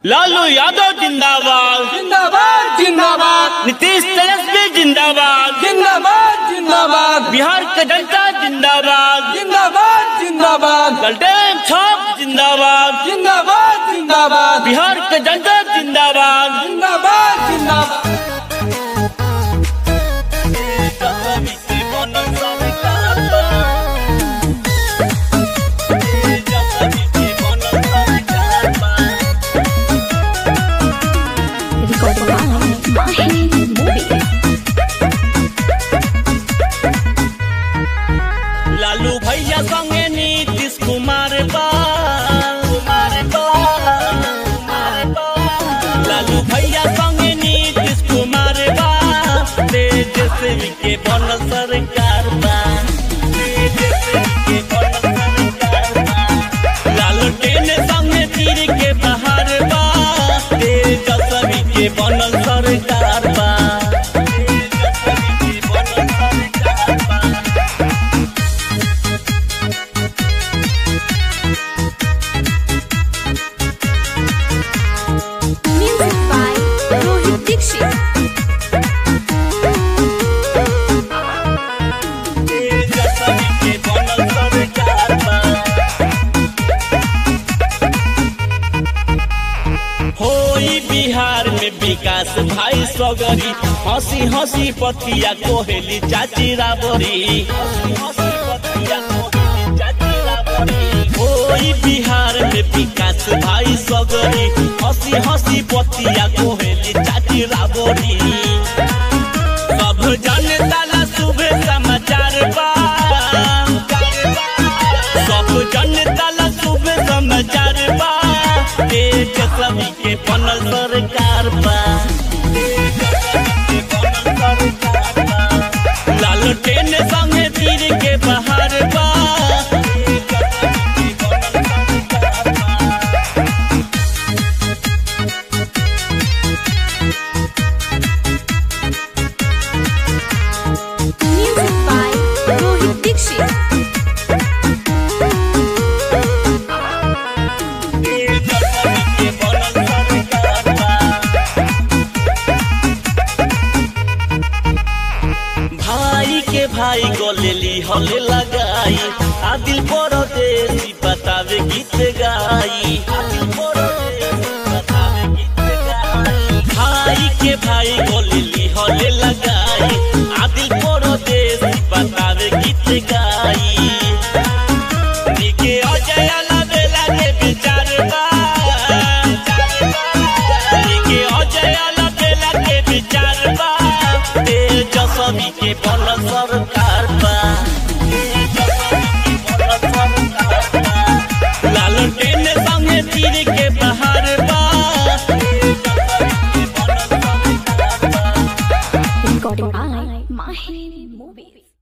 लालू यादव जिंदाबाद जिंदाबाद जिंदाबाद नीतीश तेजस्वी जिंदाबाद जिंदाबाद जिंदाबाद बिहार के जनता जिंदाबाद जिंदाबाद जिंदाबाद गलटेन छाप जिंदाबाद जिंदाबाद जिंदाबाद बिहार के जनता जिंदाबाद जिंदाबाद जिंदाबाद Recorded by Mahi Movie. Lalu भैया संगे नीतीश कुमार बा लालू भैया संगे नीतीश कुमार बा तेजस्वी के बनल सरकार बा तेजस्वी के बनल सरकार बा लालू टेन संगे तीर के बहार बा तेजस्वी के बनल सरकार बा तेजस्वी के बनल सरकार बा Music by Rohit Dixit. होई बिहार में विकास भाई सगरी हंसी हंसी पतिया कोहेली चाची राबरी होई बिहार में विकास भाई सगरी हंसी हंसी पतिया कोहेली चाची राबरी सब जनता ला शुभ समाचार बा सब जनता ला शुभ समाचार बा देश सभी के बनल सरकार बा लाल टेन संगे तीर के बहार बा Music by Rohit Dixit. भाई के भाई गोलेली हले लगाई आदिल परदेसी बतावे गीत गाई आदिल परदेसी बतावे गीत गाई भाई के भाई गोलेली हले लगाई आदिल परदेसी बतावे गीत गाई निके अजय लबेला के विचार बा निके अजय लबेला के विचार बा तेजस्वी के बल सरकार बा लाल टेन संगे तीर के बहार बा Recorded by Mahi Movie.